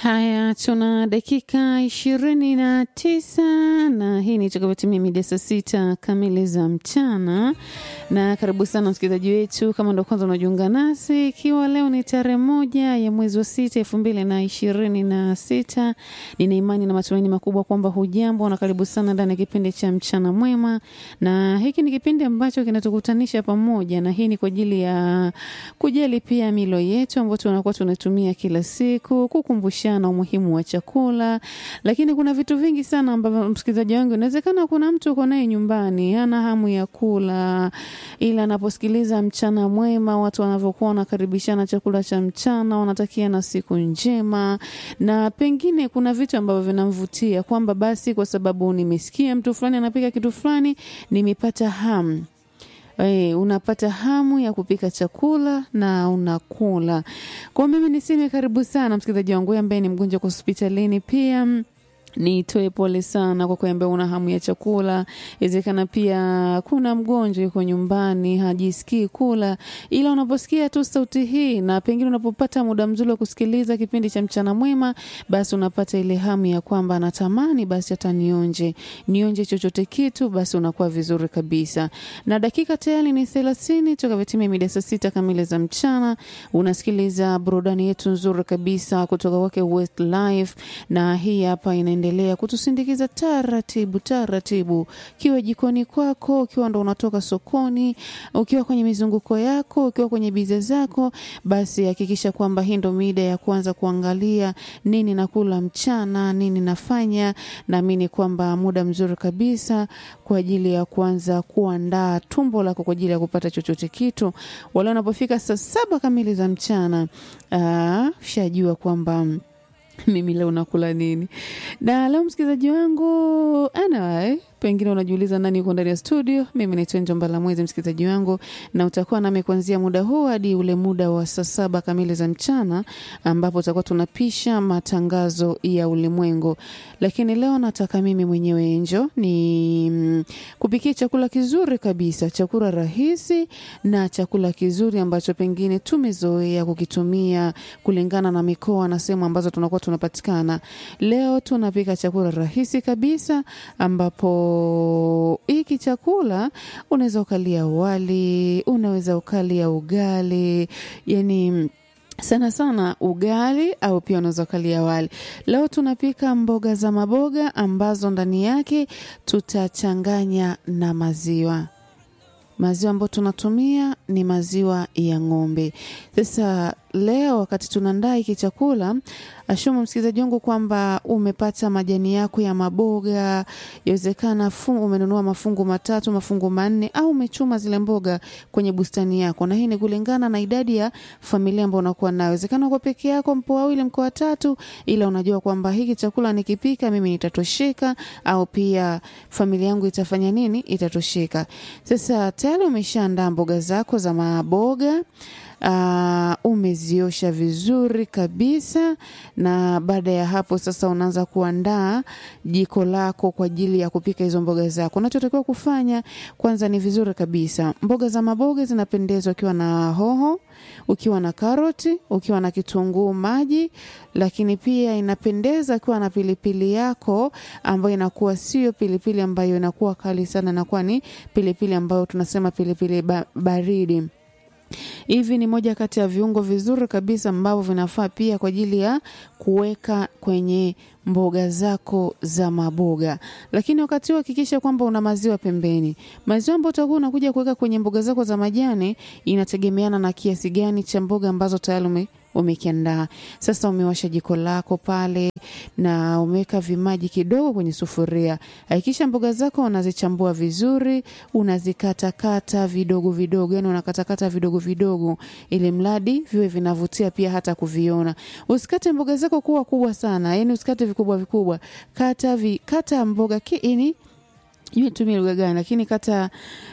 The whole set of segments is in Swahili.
Haya, tuna dakika ishirini na tisa na hii ni itakapotimia mida saa sita kamili za mchana. Na karibu sana msikilizaji wetu, kama ndo kwanza unajiunga nasi, ikiwa leo ni tarehe moja ya mwezi wa sita elfu mbili na ishirini na sita. Nina imani na matumaini makubwa kwamba hujambo na karibu sana ndani ya kipindi cha mchana mwema, na hiki ni kipindi ambacho kinatukutanisha pamoja, na hii ni kwa ajili ya kujali pia milo yetu ambayo tunakuwa tunatumia kila siku, kukumbushana umuhimu wa chakula. Lakini kuna vitu vingi sana ambavyo msikilizaji wangu, inawezekana kuna mtu uko naye nyumbani hana hamu ya kula, ila anaposikiliza mchana mwema, watu wanavyokuwa wanakaribishana chakula cha mchana, wanatakiana siku njema, na pengine kuna vitu ambavyo vinamvutia kwamba basi, kwa sababu nimesikia mtu fulani anapika kitu fulani, nimepata hamu Hey, unapata hamu ya kupika chakula na unakula. Kwa mimi niseme karibu sana msikilizaji wangu ambaye ni mgonjwa kwa hospitalini pia nitoe pole sana kwa kuambia una hamu ya chakula. Inawezekana pia kuna mgonjwa yuko nyumbani hajisikii kula, ila unaposikia tu sauti hii na pengine unapopata muda mzuri wa kusikiliza kipindi cha mchana mwema, basi unapata ile hamu ya kwamba natamani basi hata nionje nionje chochote kitu, basi unakuwa vizuri kabisa. Na dakika tayari ni thelathini toka vitimia mida saa sita kamili za mchana. Unasikiliza burudani yetu nzuri kabisa kutoka kwake Westlife, na hii hapa ina endelea kutusindikiza taratibu taratibu, ukiwa jikoni kwako, ukiwa ndo unatoka sokoni, ukiwa kwenye mizunguko yako, ukiwa kwenye bize zako, basi hakikisha kwamba hii ndo mida ya kuanza kuangalia nini nakula mchana, nini nafanya. Naamini kwamba muda mzuri kabisa kwa ajili ya kuanza kuandaa tumbo lako kwa ajili ya kupata chochote kitu. Wale unapofika saa saba kamili za mchana, aa, shajua kwamba mimi leo nakula nini. Na leo msikilizaji wangu anyway, pengine unajiuliza nani yuko ndani ya studio. Mimi naitwa Njomba la Mwezi, msikilizaji wangu, na utakuwa nami kuanzia muda huu hadi ule muda wa saa saba kamili za mchana, ambapo tutakuwa tunapisha matangazo ya ulimwengu. Lakini leo nataka mimi mwenyewe Enjo ni mm, kupikia chakula kizuri kabisa, chakula rahisi na chakula kizuri ambacho pengine tumezoea kukitumia kulingana na mikoa na sehemu ambazo tunakuwa tunapatikana. Leo tunapika chakula rahisi kabisa ambapo hiki chakula unaweza ukalia wali, unaweza ukalia ugali, yani sana sana ugali au pia unaweza ukalia wali. Leo tunapika mboga za maboga ambazo ndani yake tutachanganya na maziwa maziwa ambayo tunatumia ni maziwa ya ng'ombe. Sasa leo wakati tunaandaa hiki chakula, ashumu msikilizaji wangu kwamba umepata majani yako ya maboga, yawezekana umenunua mafungu matatu, mafungu manne, au umechuma zile mboga kwenye bustani yako, na hii ni kulingana na idadi ya familia ambayo unakuwa nayo. Wezekana uko peke yako, mpo wawili, mko watatu, ila unajua kwamba hiki chakula nikipika mimi nitatosheka, au pia familia yangu itafanya nini, itatosheka. Sasa tayari umeshaandaa mboga zako za maboga. Uh, umeziosha vizuri kabisa, na baada ya hapo sasa unaanza kuandaa jiko lako kwa ajili ya kupika hizo mboga zako. Unachotakiwa kufanya kwanza, ni vizuri kabisa, mboga za maboga zinapendezwa ukiwa na hoho, ukiwa na karoti, ukiwa na kitunguu maji, lakini pia inapendeza ukiwa na pilipili yako ambayo inakuwa sio pilipili ambayo inakuwa kali sana, inakuwa ni pilipili ambayo tunasema pilipili ba baridi. Hivi ni moja kati ya viungo vizuri kabisa ambavyo vinafaa pia kwa ajili ya kuweka kwenye mboga zako za maboga. Lakini wakati huo hakikisha kwamba una maziwa pembeni. Maziwa ambayo utakuwa unakuja kuweka kwenye mboga zako za majani inategemeana na kiasi gani cha mboga ambazo tayari ume umekiandaa. Sasa umewasha jiko lako pale na umeweka vimaji kidogo kwenye sufuria. Hakikisha mboga zako unazichambua vizuri, unazikatakata vidogo vidogo, yani unakatakata vidogo vidogo, ili mradi viwe vinavutia pia hata kuviona. Usikate mboga zako kuwa kubwa sana, yani usikate vikubwa vikubwa. Kata vi, kata mboga kiini Sijui nitumie lugha gani, lakini kata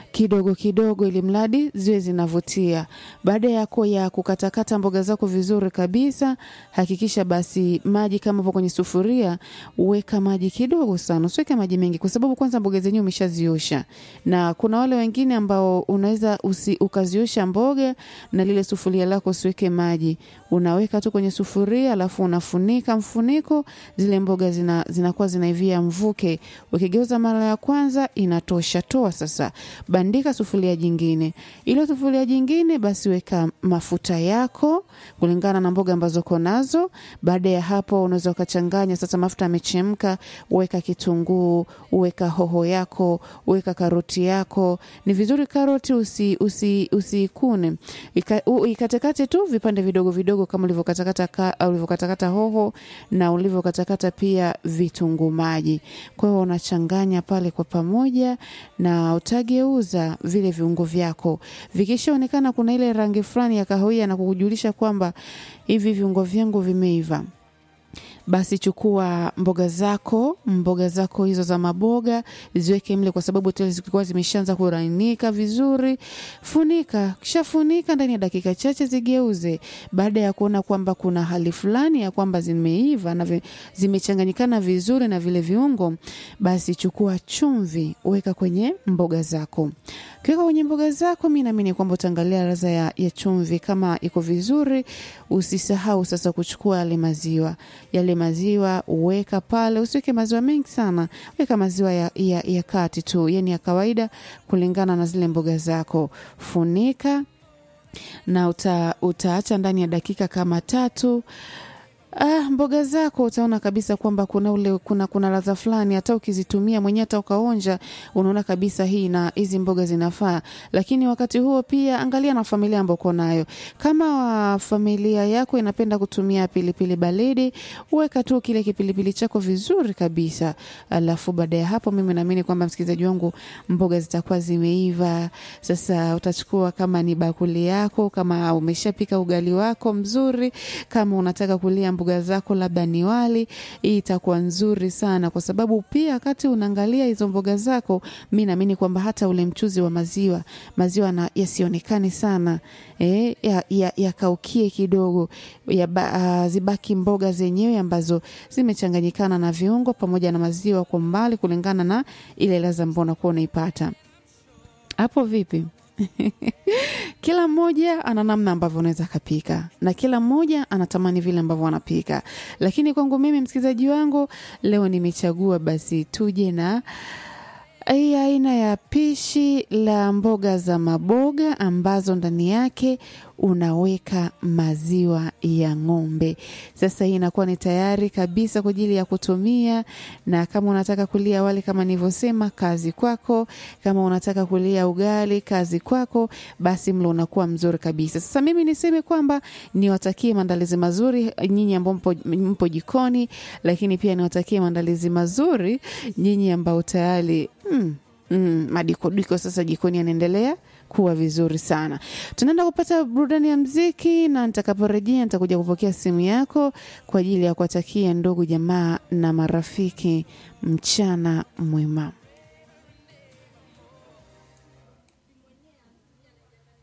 kidogo kidogo, ili mradi ziwe zinavutia. Baada yako ya kukatakata mboga zako vizuri kabisa, hakikisha basi maji kama upo kwenye sufuria, weka maji kidogo sana, usiweke maji mengi, kwa sababu kwanza mboga zenyewe umeshaziosha, na kuna wale wengine ambao unaweza usi, ukaziosha mboga na lile sufuria lako usiweke maji, unaweka tu kwenye sufuria, alafu unafunika mfuniko, zile mboga zina, zinakuwa zinaivia mvuke. Ukigeuza mara ya kwanza inatosha, toa sasa, bandika sufuria jingine. Ilo sufuria jingine basi weka mafuta yako kulingana na mboga ambazo uko nazo. Baada ya hapo, unaweza ukachanganya sasa. Mafuta yamechemka, weka kitunguu, weka hoho yako, weka karoti yako. Ni vizuri karoti usi usi usikune, Ika, u- ikatekate tu vipande vidogo vidogo kama ulivyokatakata ka- au ulivyokatakata hoho na ulivyokatakata pia vitunguu maji. Kwa hiyo unachanganya pale kwa pamoja na utageuza vile viungo vyako. Vikishaonekana kuna ile rangi fulani ya kahawia na kukujulisha kwamba hivi viungo vyangu vimeiva basi chukua mboga zako mboga zako hizo za maboga ziweke mle, kwa sababu tayari zilikuwa zimeshaanza kulainika vizuri. Funika, kisha funika ndani ya dakika chache, zigeuze. Baada ya kuona kwamba kuna hali fulani ya kwamba zimeiva na vi- zimechanganyikana vizuri na vile viungo, basi chukua chumvi, weka kwenye mboga zako. Kiweka kwenye mboga zako, mi naamini kwamba utaangalia ladha ya, ya chumvi kama iko vizuri. Usisahau sasa kuchukua yale maziwa yale maziwa uweka pale, usiweke maziwa mengi sana, weka maziwa ya, ya, ya kati tu, yani ya kawaida kulingana na zile mboga zako. Funika na uta, utaacha ndani ya dakika kama tatu. Ah, mboga zako utaona kabisa kwamba kuna ule kuna kuna ladha fulani, hata ukizitumia mwenyewe, hata ukaonja, unaona kabisa hii na hizi mboga zinafaa. Lakini wakati huo pia angalia na familia ambayo uko nayo. Kama wa familia yako inapenda kutumia pilipili baridi, weka tu kile kipilipili chako vizuri kabisa. Alafu baada ya hapo, mimi naamini kwamba msikilizaji wangu, mboga zitakuwa zimeiva. Sasa utachukua kama ni bakuli yako, kama umeshapika ugali wako mzuri, kama unataka kulia mboga zako labda ni wali, hii itakuwa nzuri sana, kwa sababu pia wakati unaangalia hizo mboga zako, mi naamini kwamba hata ule mchuzi wa maziwa maziwa na yasionekane sana eh, yakaukie ya, ya kidogo ya ba, uh, zibaki mboga zenyewe ambazo zimechanganyikana na viungo pamoja na maziwa kwa mbali, kulingana na ile ladha ambayo unakuwa unaipata hapo. Vipi? kila mmoja ana namna ambavyo unaweza akapika na kila mmoja anatamani vile ambavyo anapika, lakini kwangu mimi, msikilizaji wangu, leo nimechagua basi tuje na hii aina ya pishi la mboga za maboga ambazo ndani yake unaweka maziwa ya ng'ombe. Sasa hii inakuwa ni tayari kabisa kwa ajili ya kutumia, na kama unataka kulia wali kama nilivyosema, kazi kwako. Kama unataka kulia ugali, kazi kwako, basi mlo unakuwa mzuri kabisa. Sasa mimi niseme kwamba niwatakie maandalizi mazuri nyinyi ambao mpo, mpo jikoni, lakini pia niwatakie maandalizi mazuri nyinyi ambao tayari mm, mm, madikodiko sasa jikoni yanaendelea kuwa vizuri sana. Tunaenda kupata burudani ya mziki, na nitakaporejea nitakuja kupokea simu yako kwa ajili ya kuwatakia ndugu jamaa na marafiki mchana mwema.